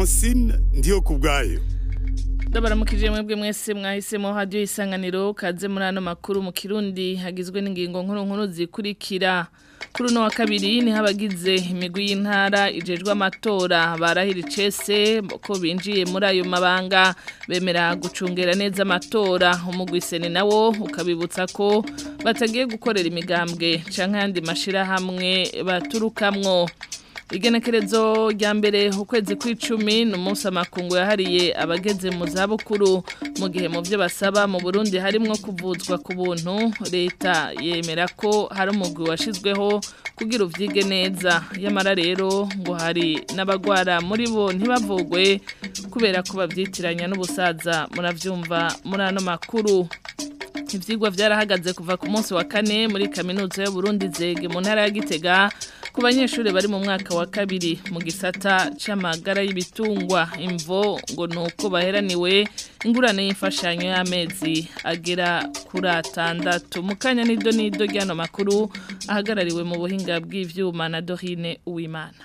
francine ndiyo ku bwayo ndabaramukije mwebwe mwese mwahisemo hadiyo isanganiro kaze muri ano makuru mu kirundi hagizwe n'ingingo nkuru nkuru zikurikira kuri uno wa kabiri niho abagize imigwi y'intara ijejwe amatora barahira icese ko binjiye muri ayo mabanga bemera gucungera neza amatora umugwiseni nawo ukabibutsa ko batagiye gukorera imigambwe canke ayandi mashirahamwe baturukamwo igenekerezo rya mbere ukwezi kw'icumi ni umunsi amakungu yahariye abageze mu zabukuru mu gihe mu byo basaba mu burundi harimwo kuvuzwa ku buntu leta yemera ko hari umugwi washyizweho kugira uvyige neza yamara rero ngo hari n'abagwara muri bo ntibavugwe kubera ko babyitiranya n'ubusaza muravyumva muri ano makuru ivyigwa vyarahagaze kuva ku munsi wa kane muri kaminuza y'Uburundi zege mu ntara ya Gitega ku banyeshuri bari mu mwaka wa kabiri mu gisata c'amagara y'ibitungwa imvo ngo nuko baheraniwe ingurane y'imfashanyo y'amezi agera kuri atandatu mu kanya nido nido ryano makuru ahagarariwe mu buhinga bw'ivyuma na Dorine Uwimana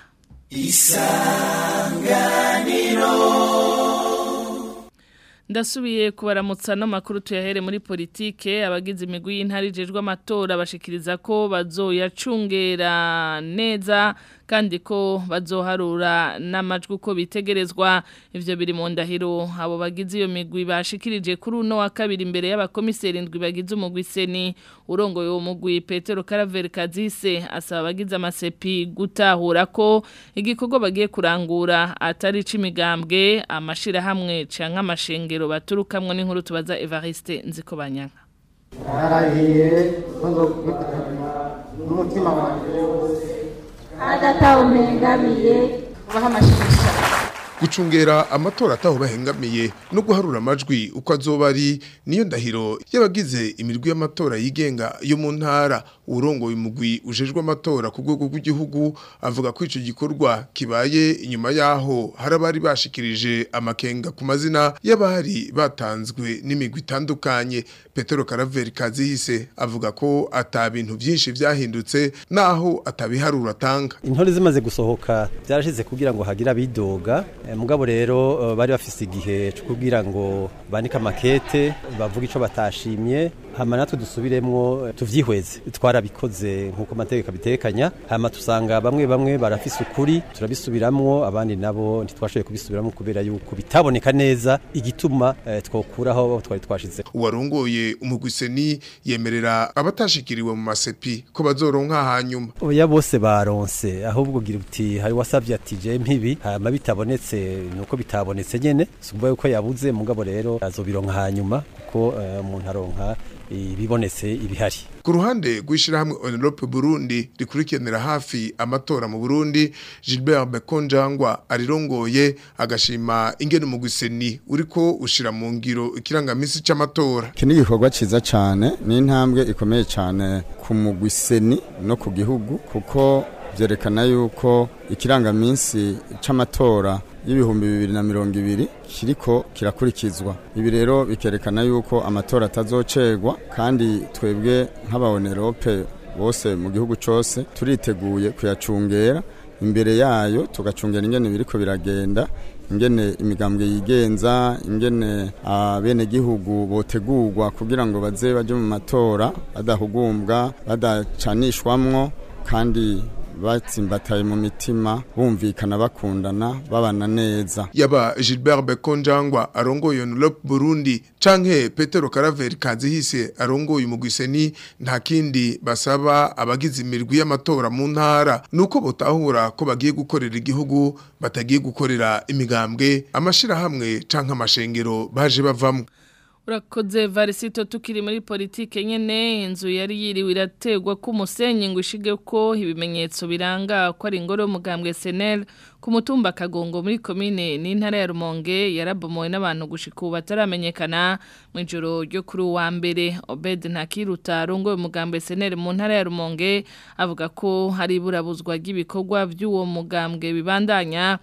Isanganiro ndasubiye kubaramutsa no makuru tuyahere muri politike abagize imigwi y'intara ijejwe amatora bashikiriza ko bazoyacungera neza kandi ko bazoharura n'amajwi uko bitegerezwa ivyo biri mu ndahiro abo bagize iyo migwi bashikirije kuri uno wa kabiri imbere y'abakomiseri indwi bagize umugwi seni urongoye uwo mugwi Petero Caraveri Kazise asaba abagize amasepi gutahura ko igikorwa bagiye kurangura atari c'imigambwe amashira hamwe canke amashengero baturukamwe n'inkuru tubaza Evariste Nzikobanyanga narahiye n'umutima wanjye agataha mpengamiye ubaha amashisha gucungera amatora ataho bahengamiye no guharura amajwi uko azoba ari niyo ndahiro y'abagize imirwi y'amatora yigenga yo mu ntara urongoye umugwi ujejwe amatora ku rwego rw'igihugu avuga ko ico gikorwa kibaye inyuma yaho hari abari bashikirije amakenga ku mazina y'abari batanzwe n'imigwi itandukanye Petero Caraveri Kazihise avuga ko ata bintu byinshi vyahindutse naho atabiharura atanga intore zimaze gusohoka byarashize kugira ngo hagira bidoga mugabo rero bari bafise igihe cyo kugira ngo bandike amakete bavuga ico batashimye hama natwe dusubiremwo tuvyihweze twarabikoze nkuko amategeko abitekanya hama tusanga bamwe bamwe barafise ukuri turabisubiramwo abandi nabo ntitwashoboye kubisubiramwo kubera yuko bitaboneka neza igituma eh, twokuraho twari twashize uwarongoye umugwiseni yemerera abatashikiriwe mu masepi ko bazoronka hanyuma oya bose baronse ahubwo gira uti hari wasavye ati je mpibi hama bitabonetse nuko bitabonetse nyene sumva yuko yabuze mugabo rero azobironka hanyuma kuko umuntu uh, aronka ibibonetse ibihari ku ruhande rw'ishyirahamwe Onerope Burundi rikurikiranira hafi amatora mu Burundi Gilbert Bekonjangwa arirongoye agashima ingene mu guseni uriko ushira mu ngiro ikirangamisi c'amatora iki ni igikorwa ciza cyane ni intambwe ikomeye cyane ku mugwiseni no ku gihugu kuko byerekana yuko ikirangaminsi c'amatora y'ibihumbi bibiri na mirongo ibiri kiriko kirakurikizwa ibi rero bikerekana yuko amatora atazocerwa kandi twebwe nk'abaonerope bose mu gihugu cyose turiteguye kuyacungera imbere yayo tugacungera ingene biriko biragenda ingene imigambwe yigenza ingene abenegihugu botegurwa kugira ngo baze baje mu matora badahugumbwa badacanishwamwo kandi batsimbataye mu mitima bumvikana bakundana babana neza yaba Gilbert Bekonjangwa arongoye Unlop Burundi canke Petero Caraveri Kazihise arongoye umugwiseni nta kindi basaba abagize imirwi y'amatora mu ntara nuko botahura ko bagiye gukorera igihugu batagiye gukorera imigambwe amashira hamwe canke amashengero baje bavamwe urakoze varisito tukiri muri politike nyene inzu yari yiriwe irategwa ko umusenyi ngo ishige ko ibimenyetso biranga ko ari ingoro y'umugambwe SNL ku mutumba kagongo muri komine n'intara ya Rumonge yarabomowe n'abantu gushika ubu bataramenyekana mu ijoro ryo kuri uwa mbere Obed Ntakiruta rongoye umugambwe SNL mu ntara ya Rumonge avuga ko hari iburabuzwa ry'ibikorwa by'uwo mugambwe bibandanya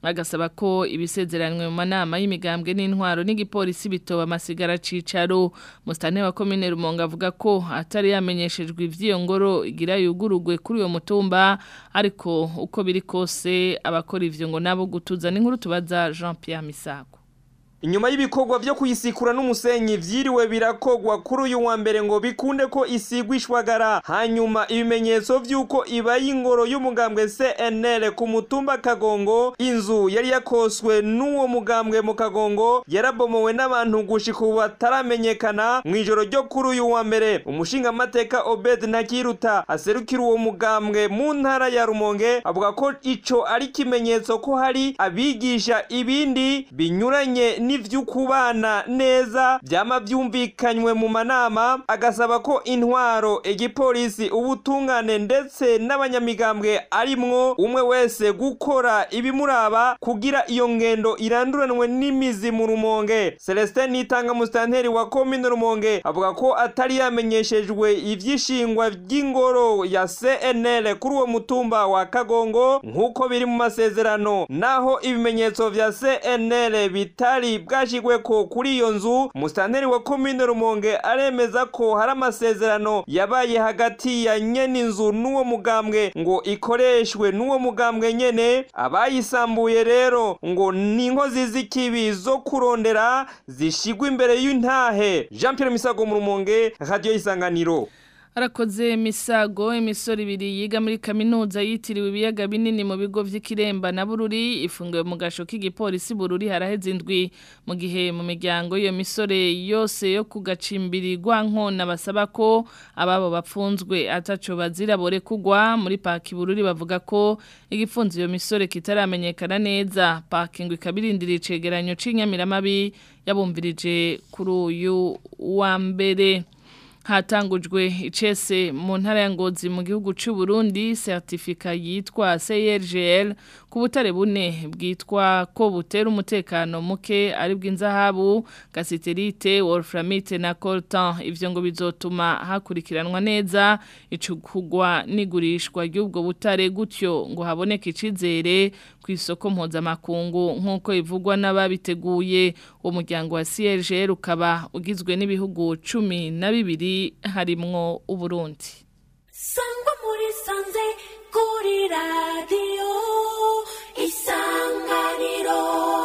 bagasaba ko ibisezeranywe mu manama y'imigambwe n'intwaro n'igipolisi bitoba amasigara cicaro mustane wa komine Rumonge avuga ko atari yamenyeshejwe ivy'iyo ngoro igira yugurugwe kuri uyo mutumba ariko uko biri kose abakora ivyo ngo nabo gutuza n'inkuru tubaza Jean Pierre Misago Inyuma y'ibikorwa vyo kuyisikura n'umusenyi vyiriwe birakogwa kuri uyu wa mbere ngo bikunde ko isigwa ishwagara hanyuma ibimenyetso vy'uko iba y'ingoro y'umugambwe CNL ku mutumba Kagongo inzu yari yakoswe n'uwo mugambwe mu Kagongo yarabomowe n'abantu gushika ubu bataramenyekana mu ijoro ryo kuri uyu wa mbere umushinga mateka Obed Ntakiruta aserukira uwo mugambwe mu ntara ya Rumonge avuga ko ico ari kimenyetso ko hari abigisha ibindi binyuranye n'ivy'ukubana neza byama byumvikanywe mu manama agasaba ko intwaro igipolisi ubutungane ndetse n'abanyamigambwe arimwo umwe wese gukora ibimuraba kugira iyo ngendo iranduranwe n'imizi mu rumonge Celestin Nitanga mustanteri wa komine Rumonge avuga ko atari yamenyeshejwe ivyishingwa by'ingoro ya CNL kuri uwo mutumba wa Kagongo nk'uko biri mu masezerano naho ibimenyetso vya CNL bitari bwashigwe ko kuri iyo nzu mustanteri wa komine Rumonge aremeza ko hari amasezerano yabaye hagati ya nyene inzu n'uwo mugambwe ngo ikoreshwe n'uwo mugambwe nyene abayisambuye rero ngo ni inkozi z'ikibi zo kurondera zishigwa imbere y'intahe Jean Pierre Misago mu Rumonge radio isanganiro Arakoze misago imisoro ibiri yiga muri kaminuza yitiriwe ibiyaga binini mu bigo vy'ikiremba na bururi ifungiwe mu gasho k'igipolisi bururi haraheze indwi mu gihe mu miryango iyo misore yose yo kugacimbiri nkona basaba ko ababo bapfunzwe ataco bazira bore kugwa muri paki bururi bavuga ko igifunze iyo misore kitaramenyekana neza paki ngo ikabirindira icegeranyo c'inyamiramabi yabumvirije kuri uyu wa mbere hatangujwe icese mu ntara ya ngozi mu gihugu cy'u Burundi certificat yitwa CRGL ku butare bune bwitwa ko butera umutekano muke ari bw'inzahabu gasiterite wolframite na coltan ivyo ngo bizotuma hakurikiranwa neza icukugwa n'igurishwa ry'ubwo butare gutyo ngo haboneke icizere ku isoko mpuzamakungu nk'uko ivugwa n'ababiteguye uwo muryango wa CRGL ukaba ugizwe n'ibihugu cumi na bibiri harimwo uburundi sangwa muri sanze kuri radiyo isanganiro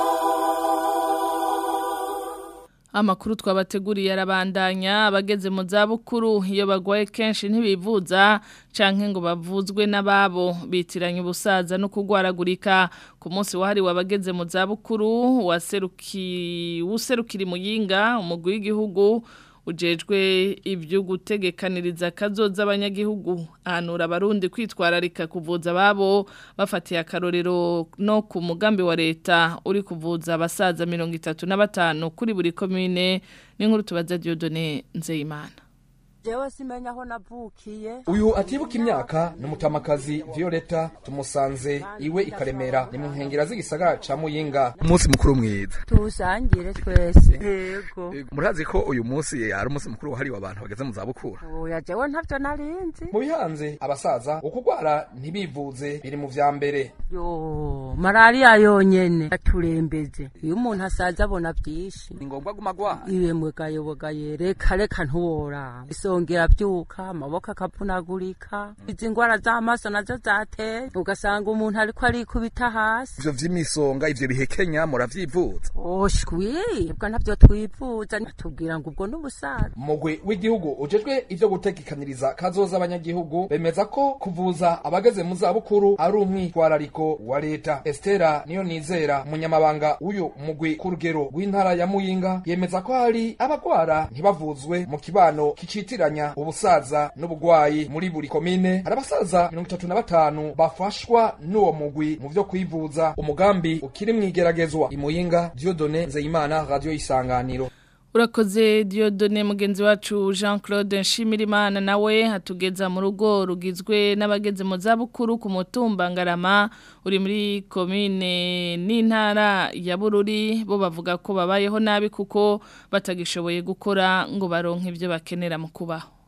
Amakuru twabateguriye arabandanya abageze mu zabukuru iyo bagwaye kenshi ntibivuza canke ngo bavuzwe n'ababo bitiranye ubusaza no kugwaragurika ku munsi wahariwe abageze mu zabukuru waseruki userukira muyinga umugwi w'igihugu ujejwe ibyo gutegekaniriza kazoza abanyagihugu ahanura abarundi kwitwararika kuvuza ababo bafatiye akarorero no ku mugambi wa leta uri kuvuza abasaza mirongo itatu na batanu kuri buri komine n'inkuru tubaza Dieudonne Nzeyimana jewe simenya aho navukiye uyu atibuka imyaka ni umutamakazi violeta tumusanze iwe ikaremera ni mu nkengera z'igisagara ca muyinga umunsi mukuru mwiza tuwusangire twese yego murazi ko uyu munsi ari umunsi mukuru wahariwe abantu bageze mu zabukuru oya jewe ntavyo narinzi mu bihanze abasaza ukugwara ntibivuze biri mu vya mbere yo malariya yonyene aturembeje iyo umuntu asaza abona vyinshi ni ngombwa guma gwara iwe mwegayobogaye reka reka ntuworaba isongera byuka amaboko akavunagurika izi ngwara z'amaso nazo zateye ugasanga umuntu ariko arikubita hasi ivyo vy'imisonga ivyo bihekenya muravyivuza oshwi bwa ntabyo twivuza tubwira ngo ubwo n'ubusaza umugwi w'igihugu ujejwe ivyo gutegekaniriza kazoza abanyagihugu bemeza ko kuvuza abageze mu zabukuru ari umwitwarariko wa leta estera niyo nizera umunyamabanga w'uyu mugwi ku rugero rw'intara ya muyinga yemeza ko hari abagwara ntibavuzwe mu kibano kicitiranya ubusaza n'ubugwayi muri buri komine hari abasaza mirongo itatu na batanu bafashwa n'uwo mugwi mu vyo kwivuza umugambi ukiri mwigeragezwa imuyinga diodone nzeyimana radio isanganiro Urakoze Diodone mugenzi wacu Jean Claude Nshimirimana nawe hatugeza mu rugo rugizwe n'abageze mu zabukuru ku mutumba Ngarama uri muri komine n'intara ya Bururi bo bavuga ko babayeho nabi kuko batagishoboye gukora ngo baronke ibyo bakenera mu kubaho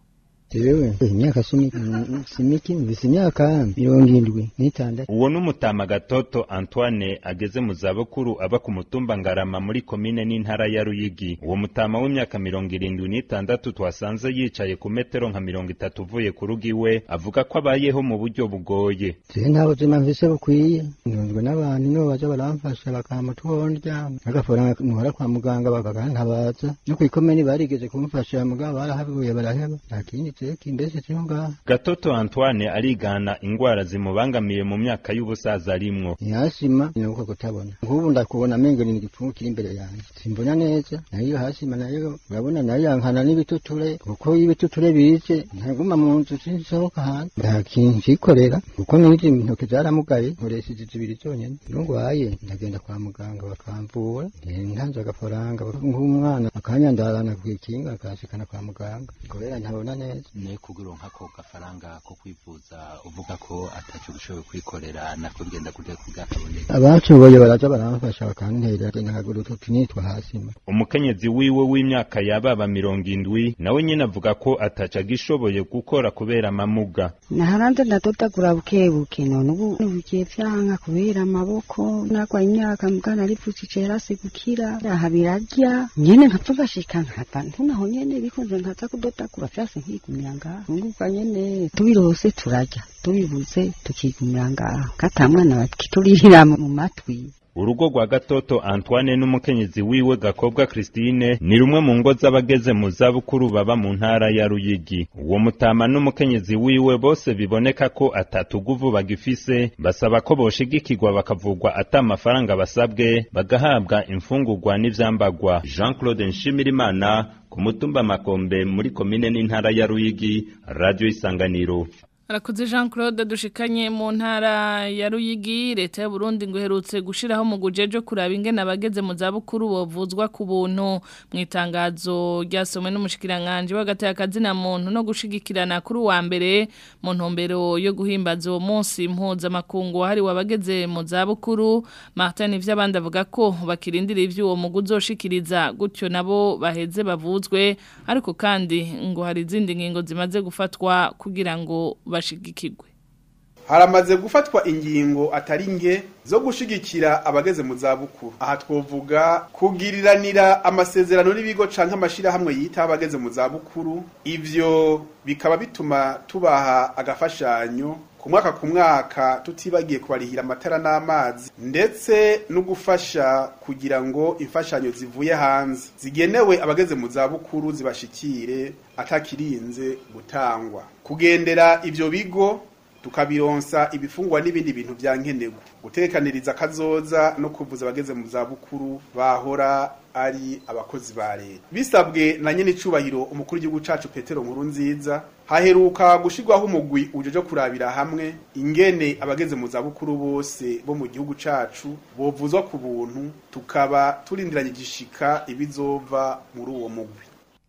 jewe imyaka simi simiki mvise imyaka mirongo indwi n'itandatu uwo n'umutama gatoto Antoine ageze mu zabukuru aba ku mutumba Ngarama muri komine n'intara ya Ruyigi uwo mutama w'imyaka mirongo irindwi n'itandatu twasanze yicaye ku metero nka mirongo itatu uvuye ku rugo iwe avuga ko abayeho mu buryo bugoye jewe nta buzima mvise bukwiye ntunzwe n'abantu nibo baza baramfasha bakampa utwondya n'agafaranga nuhora kwa muganga bakagantabaza no kw'ikomeni barigeze kumfasha mugabo barahabuye baraheba nta kindi teki mbese kiri ngaha gatoto Antoine arigana ingwara zimubangamiye mu myaka y'ubusaza arimwo ntihasima ni uko kutabona nk'ubu ndakubona amengo ni igipfumu kiri imbere yanjye simbona neza nayo hasima nayo urabona nayo yankana n'ibituture kuko iyo ibituture bize ntaguma mu nzu sinsohoka hanze nta kintu nkikorera kuko n'izi intoki zaramugaye nkoresheje zibiri zonyine iyo ngwaye ndagenda kwa muganga bakamvura ntanze agafaranga nk'umwana akanyandarana ku ikinga akashikana kwa muganga kubera ntabona neza ne kugura nk'ako gafaranga ko kwivuza uvuga ko atacyo ushoboye kwikorera nako bigenda kujya kubwakaboneka abashoboye baraza baramfasha bakantera nagura utu nitwa hasima umukenyezi wiwe w'imyaka yababa mirongo indwi nawe nyine avuga ko ataca agishoboye gukora kubera amamuga naharanze ndadodagura bukebuke none ubu bigiye vyanka kubera amaboko nagwaye imyaka mugana aripfutse yarase gukira aha birarya nyene nkapfa ngashika nkava ntunaho nyene bikunze nkaza kudodagura vyase nkigumira ngaho ngubwa nyene tubirose turarya tubibuze tukigumira ngaho katamwana bakiturihira mu matwi urugo rwa gatoto Antoine n'umukenyezi wiwe Gakobwa Christine ni rumwe mu ngo z'abageze mu zabukuru baba mu ntara ya Ruyigi uwo mutama n'umukenyezi wiwe bose biboneka ko atatuguvu bagifise basaba ko boshigikirwa bakavugwa ata amafaranga basabwe bagahabwa imfungurwa n'ivyambagwa Jean Claude Nshimirimana ku mutumba Makombe muri komine n'intara ya Ruyigi Radio Isanganiro Arakuze Jean Claude dushikanye mu ntara ya Ruyigi leta y'u Burundi ngo herutse gushiraho mu gujejo kuraba ingene abageze mu zabukuru bovuzwa ku buntu mu itangazo ryasomwe n'umushikiranganje w'agataya kazina muntu no gushigikirana kuri wa mbere mu ntumbero yo guhimbaza uwo munsi impuza makungu hari wabageze mu zabukuru Martin ivy'abandi avuga ko bakirindira ivyo uwo mugu uzoshikiriza gutyo nabo baheze bavuzwe ariko kandi ngo hari izindi ngingo zimaze gufatwa kugira ngo bashigikirwe haramaze gufatwa ingingo atari nke zo gushigikira abageze mu zabukuru aha twovuga kugiriranira amasezerano n'ibigo canke amashirahamwe yita abageze mu zabukuru ivyo bikaba bituma tubaha agafashanyo ku mwaka ku mwaka tutibagiye kubarihira amatara n'amazi ndetse no gufasha kugira ngo imfashanyo zivuye hanze zigenewe abageze mu zabukuru zibashikire atakirinze gutangwa kugendera ivyo bigo tukabironsa ibifungwa n'ibindi bintu byankenerwa gutekaniriza kazoza no kuvuza abageze mu zabukuru bahora ari abakozi ba leta bisabwe na nyene icubahiro umukuru w'igihugu cacu Petero nkuru nziza haheruka gushirwaho umugwi ujeje kurabira hamwe ingene abageze mu zabukuru bose bo mu gihugu cacu bovuzwa ku buntu tukaba turindiranye igishika ibizova muri uwo mugwi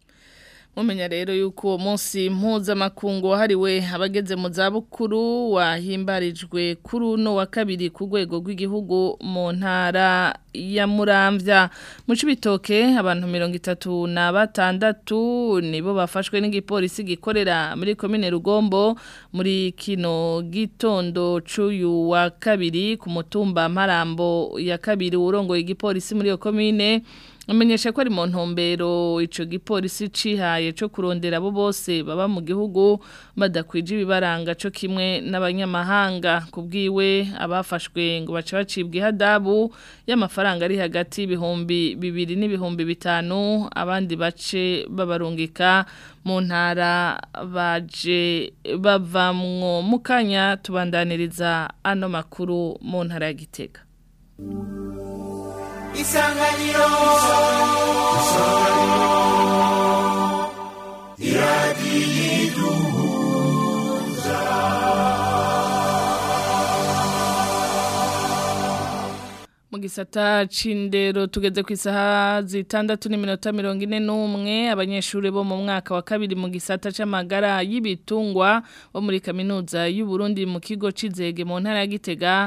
mumenya rero yuko uwo munsi mpuzamakungu wahariwe abageze mu zabukuru wahimbarijwe kuri uno wa kabiri ku rwego rw'igihugu mu ntara ya muramvya mu cibitoke abantu mirongo itatu na batandatu nibo bafashwe n'igipolisi gikorera muri komine rugombo muri kino gitondo c'uyu wa kabiri ku mutumba mparambo ya kabiri urongoye igipolisi muri iyo komine amenyesha ko ari mu ntumbero ico gipolisi cihaye co kurondera abo bose baba mu gihugu badakwije ibibaranga co kimwe n'abanyamahanga kubwiwe abafashwe ngo bace bacibwa ihadabu y'amafaranga ari hagati y'ibihumbi bibiri n'ibihumbi bitanu abandi bace babarungika mu ntara baje bavamwo mu kanya tubandaniriza ano makuru mu ntara ya gitega isanganiro isanganiro iradiyiduhuza mu gisata c'indero tugeze ku isaha zitandatu n'iminota mirongo ine n'umwe abanyeshuri bo mu mwaka wa kabiri mu gisata c'amagara y'ibitungwa bo muri kaminuza y'u Burundi mu kigo c'izege mu ntara ya Gitega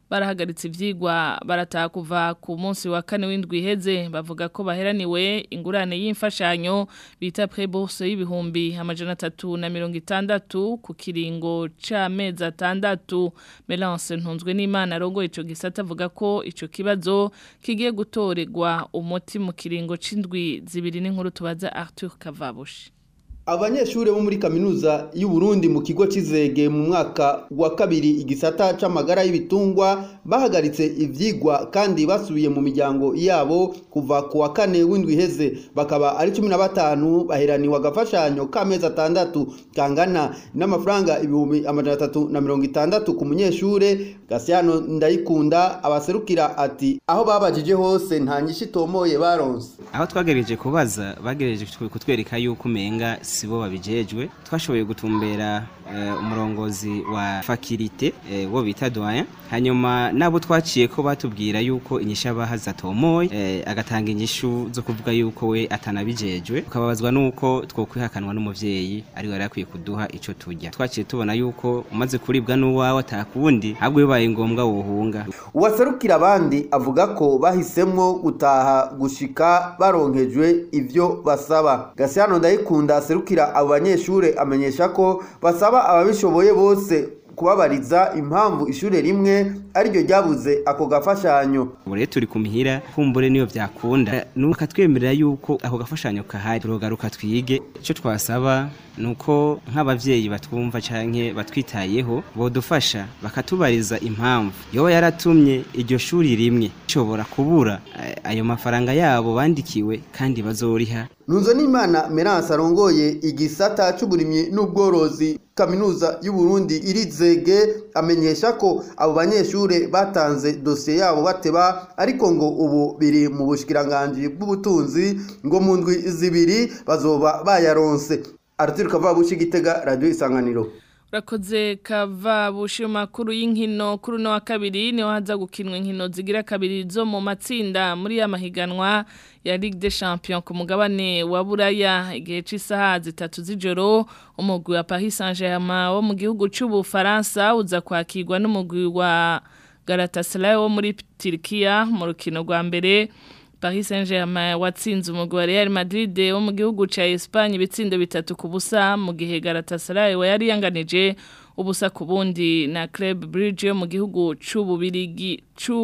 barahagaritse ivyigwa barataha kuva ku munsi wa kane w'indwi iheze bavuga ko baheraniwe ingurane y'imfashanyo bita prebourse y'ibihumbi amajana atatu na mirongo itandatu ku kiringo c'amezi atandatu Melance ntunzwe n'Imana arongoye ico gisata avuga ko ico kibazo kigiye gutorerwa umuti mu kiringo c'indwi zibiri n'inkuru tubaza Arthur Kavabushi Abanyeshure bo muri kaminuza y'u Burundi mu kigo cizege mu mwaka wa kabiri igisata c'amagara y'ibitungwa bahagaritse ivyigwa kandi basubiye mu miryango yabo kuva ku wa kane w'indwi iheze bakaba ari 15 baheraniwe agafashanyo k'amezi atandatu kangana n'amafaranga ibihumbi amajana atatu na mirongo itandatu ku munyeshure Gasiano Ndayikunda abaserukira ati aho babajije hose nta nyinshi tomoye baronse aho twagerageje kubaza bagerageje kutwereka yuko umenga sibo babijejwe twashoboye gutumbera uh, umurongozi wa fakirite uh, wo bita doyen hanyuma nabo twaciye ko batubwira yuko inyisha bahaza tomoye uh, agatanga inyishu zo kuvuga yuko we atanabijejwe ukababazwa nuko twokwihakanwa n'umuvyeyi ari we yakwiye kuduha ico turya twaciye tubona yuko umaze kuribwa n'uwawe atakundi ahubwo bibaye ngombwa wohunga uwaserukira abandi avuga ko bahisemwo gutaha gushika baronkejwe ivyo basaba Gasiano ndayikunda aserukira abo banyeshure amenyesha ko basaba ababishoboye bose kubabariza impamvu ishure rimwe ariryo ryabuze ako gafashanyo ubu turi ku mihira kumbure niyo byakunda nuko twemerera yuko ako gafashanyo kahari turogaruka twige icyo twasaba nuko nk'abavyeyi batwumva canke batwitayeho bodufasha bakatubariza impamvu yoba yaratumye iryo shuri rimwe ishobora kubura ayo mafaranga yabo bandikiwe kandi bazoriha Nunzo n'Imana Merance arongoye igisata c'uburimyi n'ubworozi kaminuza y'u Burundi irizege amenyesha ko abo banyeshure batanze dosiye yabo bateba ariko ngo ubu biri mu bushikiranganje bw'ubutunzi ngo mu ndwi zibiri bazoba bayaronse Arthur Kavabushi Gitega Radio Isanganiro Urakoze kava bushi makuru y'inkino kuri no wa kabiri niho haza gukinwa inkino zigira kabiri zo mu matsinda muri ya mahiganwa ya Ligue des Champions ku mugabane wa Buraya igihe c'isaha zitatu z'ijoro umugwi wa Paris Saint-Germain wo mu gihugu c'u Bufaransa uza kwakirwa n'umugwi wa Galatasaray wo muri Turkiya mu rukino rwa mbere Paris Saint-Germain watsinze umugwi wa Real Madrid wo mu gihugu ca Espagne ibitsindo bitatu ku busa mu gihe Galatasaray wa yari yanganije ubusa ku bundi na Club Brugge yo mu gihugu c'ububirigi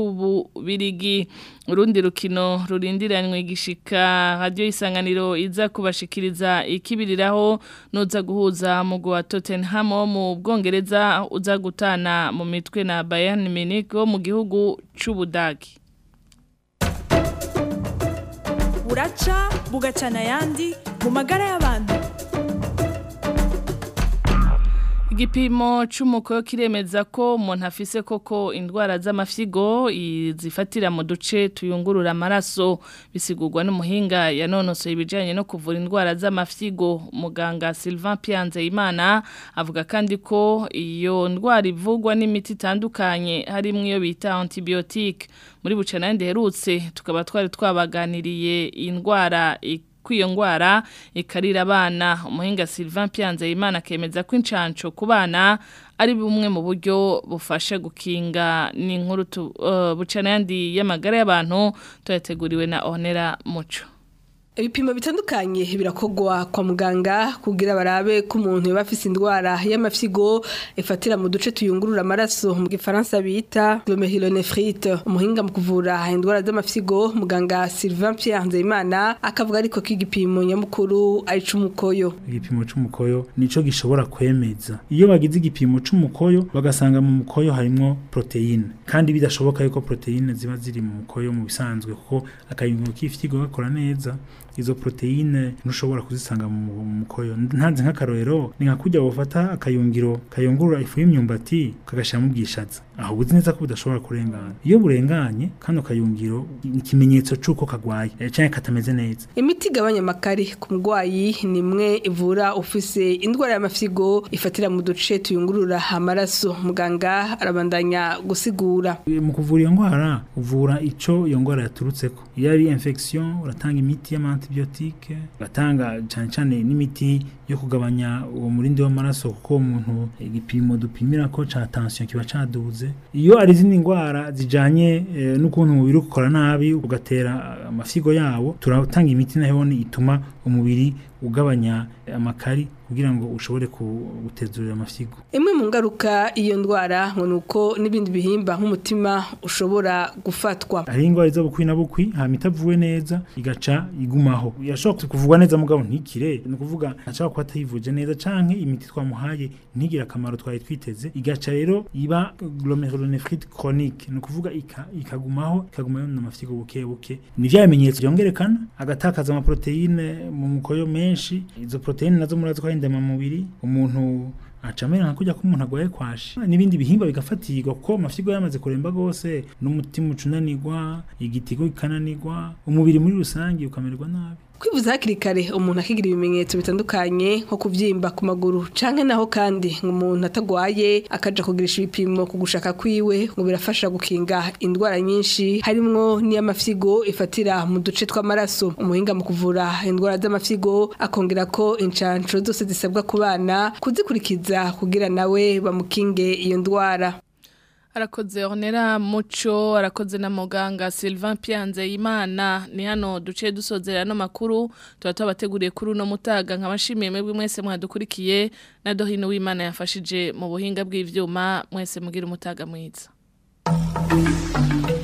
c'ububirigi urundi rukino rurindiranywe igishika radio isanganiro iza kubashikiriza ikibiriraho noza guhuza mu wa Tottenham wo mu Bwongereza uza gutana mu mitwe na Bayern Munich wo mu gihugu c'ubudagi buraca bugacana ayandi mu magara y'abantu igipimo c'umukoyo kiremeza ko umuntu afise koko indwara z'amafyigo zifatira mu duce tuyungurura amaraso bisigurwa n'umuhinga yanonosoye ibijanye no kuvura indwara z'amafyigo muganga Sylvain Pianzeyimana avuga kandi ko iyo ndwara ivugwa n'imiti itandukanye harimwo iyo bita antibiotique muri bucana nderutse tukaba twari twabaganiriye indwara kwiyo ngwara ikarira abana umuhinga Sylvain Pianze Imana akemeza ko incanco ku bana ari bumwe mu buryo bufasha gukinga n'inkuru uh, bucana yandi y'amagara y'abantu tuyateguriwe na Honera Muco ibipimo bitandukanye birakogwa kwa muganga kugira barabe ko umuntu yaba afise indwara y'amafyigo ifatira mu duce tuyungurura amaraso mu gifaransa bita glomerulonephrite umuhinga mu kuvura indwara z'amafyigo muganga Sylvain Pierre Nzeyimana akavuga ariko ko igipimo nyamukuru ari c'umukoyo igipimo c'umukoyo nico gishobora kwemeza iyo bagize igipimo c'umukoyo bagasanga mu mukoyo harimo proteine kandi bidashoboka yuko proteine ziba ziri mu mukoyo mu bisanzwe kuko akayunguruzo k'ifyigo gakora neza izo proteine ntushobora kuzisanga mu mukoyo ntanze nk'akarorero ni nka kujya bufata akayungiro kayungurura ifu y'imyumbati kagashiramo ubwishaza aho uzi neza ko budashobora kurengana iyo burenganye kano kayungiro ni ikimenyetso c'uko kagwaye canke katameze neza imiti igabanya amakari ku murwayi ni imwe ivura ufise indwara y'amafyigo ifatira mu duce tuyungurura amaraso muganga arabandanya gusigura mu kuvura iyo ndwara uvura ico iyo ndwara yaturutseko iyo ari infection uratanga imiti y'ama antibiotique batanga cyane cyane n'imiti yo kugabanya uwo murindi w'amaraso kuko umuntu igipimo dupimira ko ca tension kiba caduze iyo ari izindi ndwara zijanye eh, n'ukuntu umubiri ukora nabi ugatera amafyigo yawo turatanga imiti nayo ituma umubiri ugabanya amakari kugira ngo ushobore gutezurira amafyigo imwe mu ngaruka iyo ndwara ngo nuko n'ibindi bihimba nk'umutima ushobora gufatwa hari indwara iza bukwi na bukwi hama itavuwe neza igaca igumaho yashobora kuvugwa neza mugabo ntikire ni ukuvuga ashobora kuba atayivuje neza canke imiti twamuhaye ntigire akamaro twari twiteze igaca rero iba glomerulonephrite chronique ni ukuvuga ikagumaho ikagumaho n'amafyigo buke buke ni vya bimenyetso byongerekana agatakaza amaproteine mu mukoyo menshi izo proteine nazo murazi ko ari ndemamubiri umuntu acamera nka kujya ko umuntu agwaye kwashi n'ibindi bihimba bigafatirwa kuko amafyigo yamaze kuremba gose n'umutima ucunanirwa igitigo kikananirwa umubiri muri rusange ukamererwa nabi kwivuza hakiri kare umuntu akigira ibimenyetso bitandukanye nko kubyimba ku maguru canke naho kandi ngo umuntu atagwaye akaja kugirisha ibipimo ku gushaka kwiwe ngo birafasha gukinga indwara nyinshi harimwo n'iy'amafyigo ifatira mu duce tw'amaraso umuhinga mu kuvura indwara z'amafyigo akongera ko incanco zose zisabwa ku bana kuzikurikiza kugira nawe bamukinge iyo ndwara arakoze onera muco arakoze na muganga Sylvain Pianze Imana ni hano duce dusozera no makuru tuba tubateguriye kuri uno mutaga nkabashimiye mwebwe mwese mwadukurikiye na dohino w'Imana yafashije mu buhinga bw'ivyuma mwese mugira umutaga mwiza